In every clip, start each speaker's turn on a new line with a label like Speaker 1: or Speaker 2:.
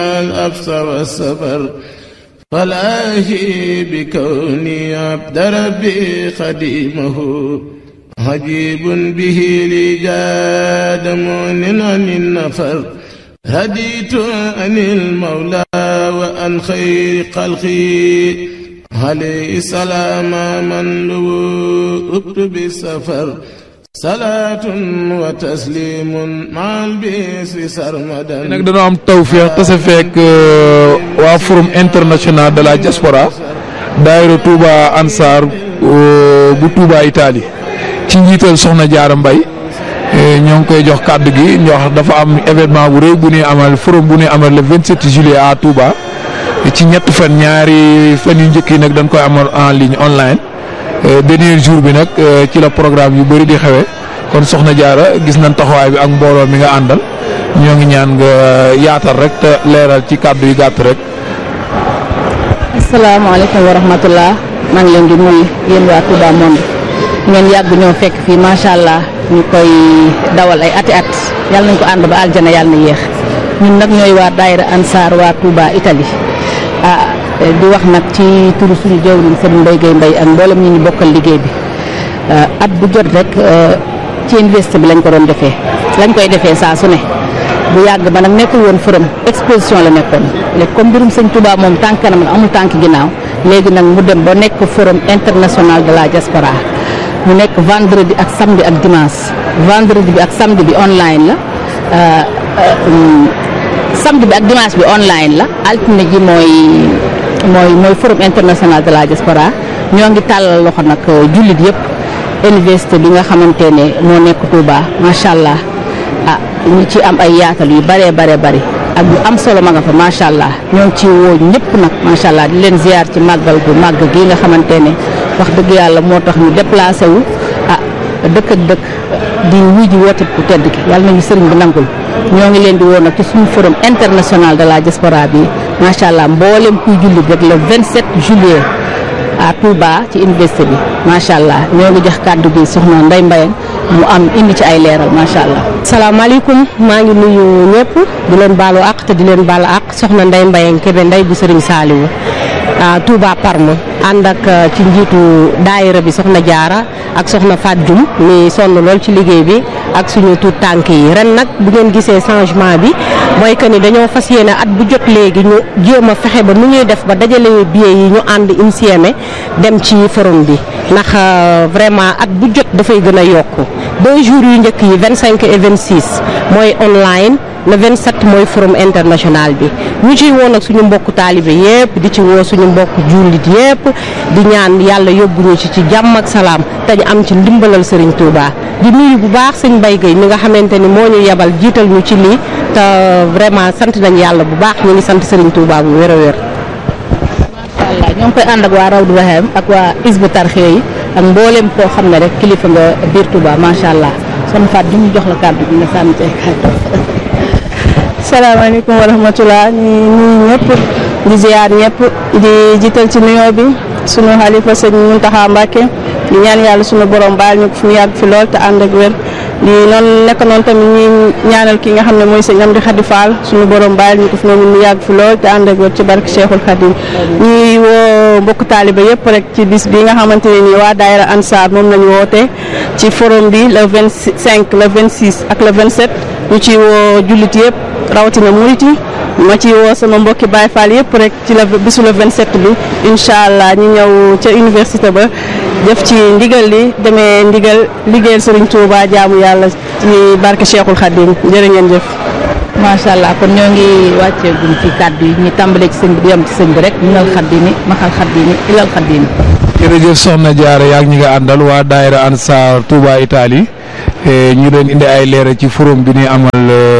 Speaker 1: الأبس والسفر فلاهي بكوني عبد ربي خديمه عجيب به لي جاد مؤن عن النفر هديت عن المولى وعن خير خلقي عليه السلام من لوؤت بالسفر صلاة وتسليم مع البسر سرمدا
Speaker 2: nag dañoo am tawféex tase fekk waa forum international de la diaspora daayira Touba Ansar bu Touba Italie ci njiital Soxna Jaara Mbay ñoo ngi koy jox kàddu gi ñoo dafa am événement bu rëy bu ñuy amal forum bu ñuy amal le 27 juillet à Touba ci ñett fan ñaari fan yu njëkk yi nag dañ koy amal en ligne online dernier jour bi nag ci la programme yu bëri di xewe kon Soxna Jaara gis nañ taxawaay bi ak mbooloo mi nga àndal ñoo ngi ñaan nga yaatal rek te leeral ci kàddu yu gàtt rek.
Speaker 3: asalaamaaleykum wa rahmatullah maa ngi leen di nuyu yéen waa Touba Monde ngeen yàgg ñoo fekk fii macha allah ñu koy dawal ay ati at yàlla nañ ko ànd ba aljana yàlla na yéex ñun nag ñooy waa daayira Ansar waa Touba Italie ah di wax nag ci turu suñu jawriñ Serigne Mbaye Gueye Mbaye ak mboolem ñi ñu bokkal liggéey bi at bu jot rek ci université bi lañ ko doon defee lañ koy defee saa su ne bu yàgg ba nag nekkul woon forum exposition la nekkoon léegi comme mbirum sëñ Touba moom tànk kanam amul tànk ginnaaw léegi nag mu dem ba nekk forum international de la diaspora mu nekk vendredi ak samedi ak dimanche vendredi bi ak samedi bi online la samedi bi ak dimanche bi online la altine ji mooy mooy mooy forum international de la diaspora ñoo ngi tàllal loxo nag jullit yëpp université bi nga xamante ne moo nekk Touba macha allah ah ñu ci am ay yaatal yu bëree bare bëri ak yu am solo ma nga fa macha allah ñoo ngi ci woo ñëpp nag macha allah di leen ziar ci màggal gu màgg gi nga xamante ne wax dëgg yàlla moo tax ñu déplacé wu ah dëkk ak dëkk di wuy ji woote ku tedd ki yàlla nañu sëriñ bi nangul ñoo ngi leen di woo nag ci suñu forum international de la diaspora bi macha allah mboolem kuy jullit rek le 27 juillet à Touba ci université bi macha allah ñoo ngi jox kàddu gi soxna Ndeye Mbaye mu am indi ci ay leeral macha allah.
Speaker 4: salaamaaleykum maa ngi nuyu ñëpp di leen baalu àq te di leen baalu àq soxna Ndeye Mbaye Kébé Ndeye bu Serigne Saliou Touba Parme ànd ak ci njiitu daayira bi soxna Jaara ak soxna Fat Dioum mi sonn lool ci liggéey bi ak suñu tuut tànk yi ren nag bu ngeen gisee changement bi mooy que ni dañoo fas yéene at bu jot léegi ñu jéem a fexe ba nu ñuy def ba dajale billet yi ñu ànd insieme dem ci forum bi ndax vraiment at bu jot dafay gën a yokku deux jours yu njëkk yi 25 et 26 mooy online le 27 mooy forum international bi ñu ciy woo nag suñu mbokku taalibe yépp di ci woo suñu mbokku jullit yépp di ñaan yàlla yóbbu ñu ci ci jàmm ak salaam te ñu am ci ndimbalal Serigne Touba di nuyu bu baax sëñ Mbaye Gueye mi nga xamante ni moo ñu yebal jiital ñu ci lii te vraiment sant nañ yàlla bu baax ñu ngi sant Serigne Touba bu wér a wér.
Speaker 3: macha allah ñoo ngi koy ànd ak waa Rawdu Rahim ak waa Isbu Tarxiya yi ak mboolem koo xam ne rek kilifa nga biir Touba macha allah son faat di ñu jox la kàddu gi nga sànni ci ay kàddu.
Speaker 5: salaamaaleykum wa rahmatulah ñu nuyu ñëpp di ziar ñëpp di jiital ci nuyoo bi sunu xalifa sëñ Muntaxa Mbàkke di ñaan yàlla sunu borom baal ñu fu mu yàgg fi lool te ànd ak wér di noonu nekk noonu tamit ñuy ñaanal ki nga xam ne mooy sëñ Amdi Xadi Fall sunu borom baal ñu ko fi moom mu yàgg fi lool te ànd ak wér ci barke Cheikhul Khadim ñuy woo mbokk taaliba yëpp rek ci bis bi nga xamante ne nii waa daayira Ansar moom lañu woote ci forum bi le 25 le 26 ak le 27 ñu ci woo jullit yëpp rawatina murit yi ma ci woo sama mbokki Baye Fall yëpp rek ci la bisu le 27 bi incha allah ñu ñëw ca université ba def ci ndigal li demee ndigal liggéeyal Serigne Touba jaamu yàlla ci barke Cheikhul Khadim jërë ngeen jëf.
Speaker 3: macha allah kon ñoo ngi wàccee gum ci kàddu yi ñu tàmbalee ci sëñ bi di yem ci sëñ bi rek minal xaddini maxal xaddini ilal xaddini.
Speaker 2: jërëjëf soxna Diarra yaa ngi ñi nga àndal waa daayira Ansar Touba Italie ñu doon indi ay leeral ci forum bi ñuy amal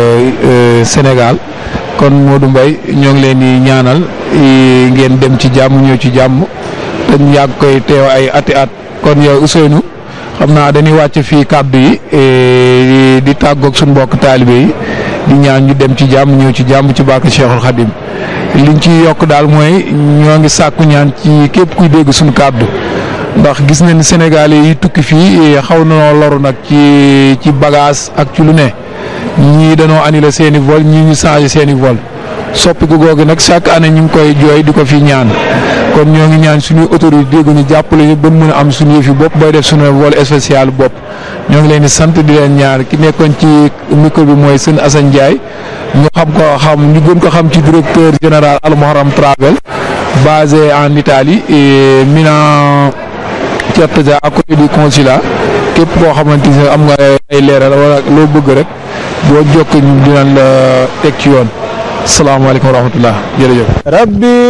Speaker 2: Sénégal kon Modou Mbaye ñoo ngi leen di ñaanal ngeen dem ci jàmm ñëw ci jàmm te ñu yàgg koy teew ay ati at kon yow Ousseynou xam naa dañuy wàcc fii kàddu yi di tàggoog suñu mbokk taalibe yi di ñaan ñu dem ci jàmm ñëw ci jàmm ci barke Cheikhul Khadim liñ ci yokk daal mooy ñoo ngi sàkku ñaan ci képp kuy dégg suñu kàddu ndax gis nañ Sénégal yi tukki fii xaw na loru nag ci ci bagage ak ci lu ne ñii dañoo annulé seen i vol ñii ñu changé seen i vol soppiku googu nag chaque année ñu ngi koy jooy di ko fi ñaan kon ñoo ngi ñaan suñuy autorité dégg ñu jàppale ñu ba mën a am suñu yëfi bopp booy def suñu vol spécial bopp ñoo ngi leen di sant di leen ñaan ki nekkoon ci micro bi mooy sëñ Assane Ndiaye ñu xam ko xam ñu gën ko xam ci directeur général Al Muharram Travel basé en Italie et Milan Certeza à côté du consulat képp koo xamante ne am nga ay leeral wala loo bëgg rek boo jokk ñu dinañ la teg ci yoon salaamaaleykum wa rahmatullah jërëjëf
Speaker 1: rabbi